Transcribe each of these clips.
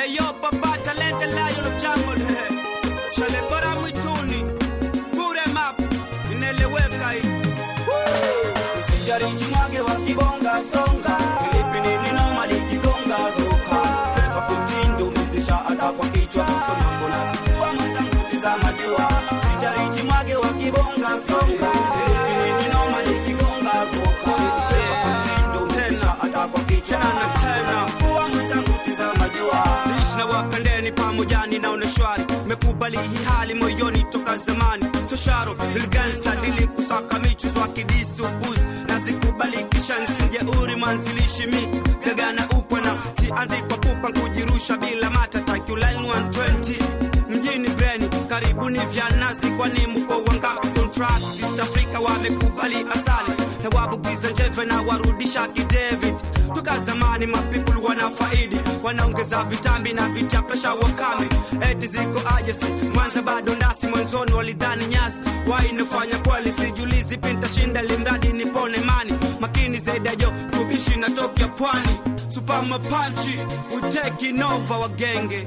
Hey yo, papa talente lion of jungle. Shale bora mwituni. Bure map. Inaeleweka hii. Usijarichi mwage wa kibonga songa. Ilipi nini noma likigonga ruka. Feva kutindo umezesha hata kwa kichwa. So mambo na kifua mwenzangu tizama jua. Usijarichi mwage wa kibonga songa. Ilipi nini noma likigonga ruka. Feva kutindo umezesha hata kwa kichwa. So mambo na kifua mwenzangu tizama jua. Lishi na wapendeni pamoja ninaona shwari. Mekubali hii hali moyoni toka zamani. So sharo ilgansa nilikusaka michuzo wa kidisi ubuzi nazikubali kisha nsijeuri mwanzilishi mi gagana upwana sianzi kwa pupa nkujirusha bila matata Q-Line 120 mjini breni karibuni vya nazi kwani mko wangapi contract East Africa wamekubali asali na wabugiza njeve na warudisha kidavid toka zamani mapeople wanafaidi wanaongeza vitambi na vitia presha wakame eti ziko ajesi mwanza bado ndasi mwanzoni walidhani nyasi wainafanya kweli sijulizi pintashinda limradi nipone mani makini zaidi ya jo kubishi na tokya pwani super mapanchi we taking over wagenge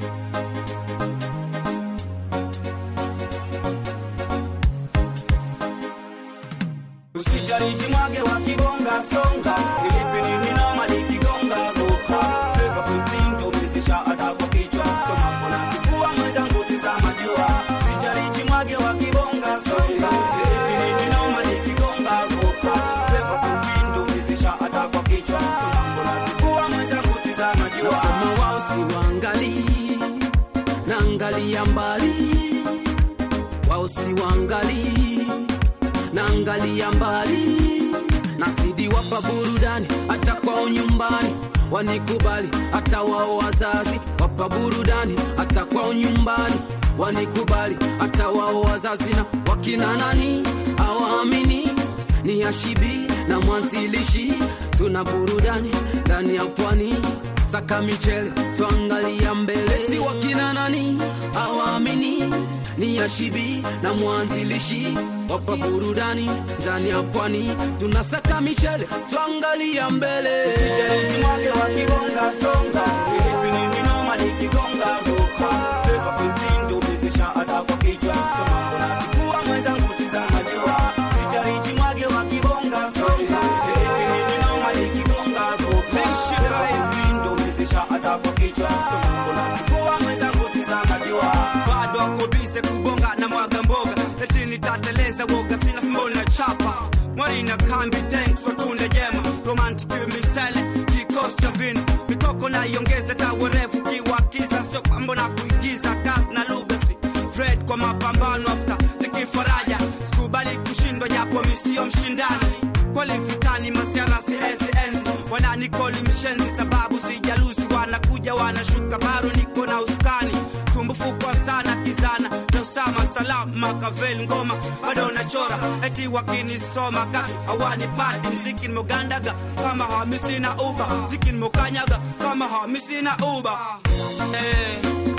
Usijarichi mwage wa kibonga songa Ilipi nini noma likigonga ruka Feva kuntindo umezesha hata kwa kichwa So mambo na kifua mwenzangu tizama jua Usijarichi mwage wa kibonga songa Ilipi nini noma likigonga ruka Feva kuntindo umezesha hata kwa kichwa So mambo na kifua mwenzangu tizama jua Nasema wao si waangalii, naangalia mbali. Wao si waangalii, naangalia mbali. Nasidi wapa burudani hata kwao nyumbani, wanikubali hata wao wazazi. Wapa burudani hata kwao nyumbani, wanikubali hata wao wazazi. Na wakina nani hawaamini ni Hashibi na mwanzilishi, tuna burudani ndani ya pwani, saka michele twangalia mbele, si wakina nani hawaamini ni Hashibi na mwanzilishi, wapa burudani ndani ya pwani, tunasaka michele twangalia mbele. Usijarichi mwage wa kibonga songa Ilipi nini noma likigonga ruka Feva kuntindo umezesha hata kwa kichwa So mambo na kifua mwenzangu tizama jua Usijarichi mwage wa kibonga songa Ilipi nini noma likigonga ruka Feva kuntindo umezesha hata kwa kichwa So mambo na kifua mwenzangu tizama jua Bado wako bize kubonga na mwaga mboga Eti nitateleza woga sina fimbo na chapa Mwari na kambi thanks watunde jema Romantic misele kikosi cha vina Mikoko na iongeze tawe refu kiwakiza Sio kwambo na kuigiza kazi na lugasi Fred kwa mapambano after nikifaraja Sikubali kushindwa japo misio mshindani Kweli vitani masiara CSNs Wananikoli mshenzi sababu sijalusi Wanakuja wanashuka baro niko na uskani Sumbufu kwa sana kizana za Usama Salam Makavel ngoma bado nachora eti wakinisoma kati hawanipati mziki nimegandaga kama hamisi na uba mziki nimekanyaga kama hamisi na uba eh,